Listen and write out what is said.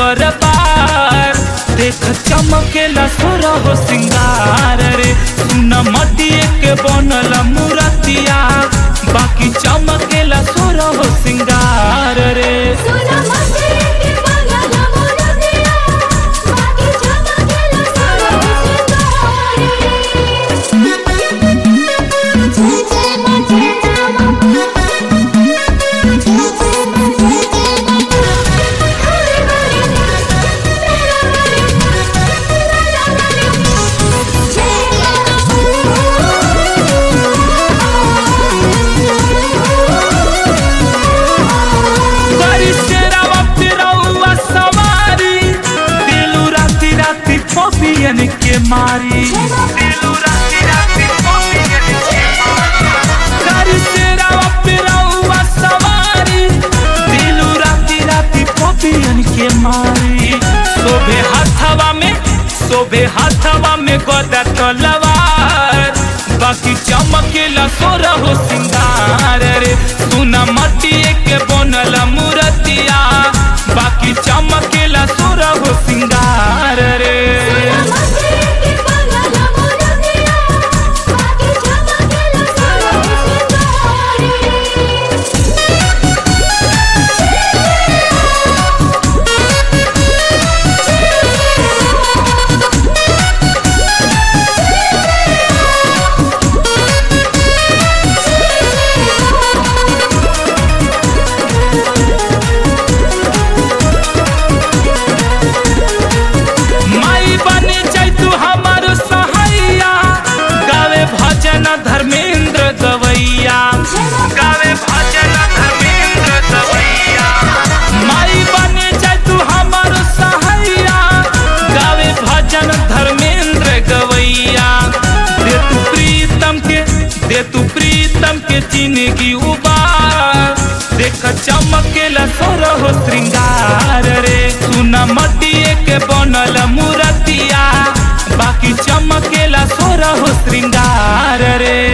दरबार देख चमकेला सोरा हो सिंगार रे सुन मटिए के बनल मूरतिया बाकी चमकेला सोरा हो सिंगार रे सोना मते के पागल मोरतिया बाकी चमकेला सोना सिंगारे जय जय मां जय जय मां जय जय मां जय जय मां हरे हरे तेरा हरे तेरा हरे जय बड़ी शेरा वक्त रउआ सवारी दिलू राती राती पपियन के मारी दिलू राती राती पपियन के मारी बड़ी शेरा वक्त रउआ सवारी दिलू राती राती पपियन के मारी शोभे हाथवा में शोभे हाथवा में गोदा तलवार बाकी चमकेला सोरा हो सिंगार रे सुना मटिए के बनल मूरतिया बाकी चमकेला सोरा हो सिंगार रे मते के पागल मोरतिया बाकी चमकेला सोना सिंगारे माई बने जाय तू हमार सहाइया गावे भजन धर्मेंद्र गवैया गावे भजन धर्मेंद्र गवैया माई बने जाय तू हमार सहाइया गावे भजन धर्मेंद्र गवैया दे तू प्रीतम के दे तू प्रीतम के जिंदगी उबार देख चमकेला सोर हो श्रृंगार रे सुना मटिए के बनल मूरतिया बाकी चमकेला सोर हो श्रृंगार रे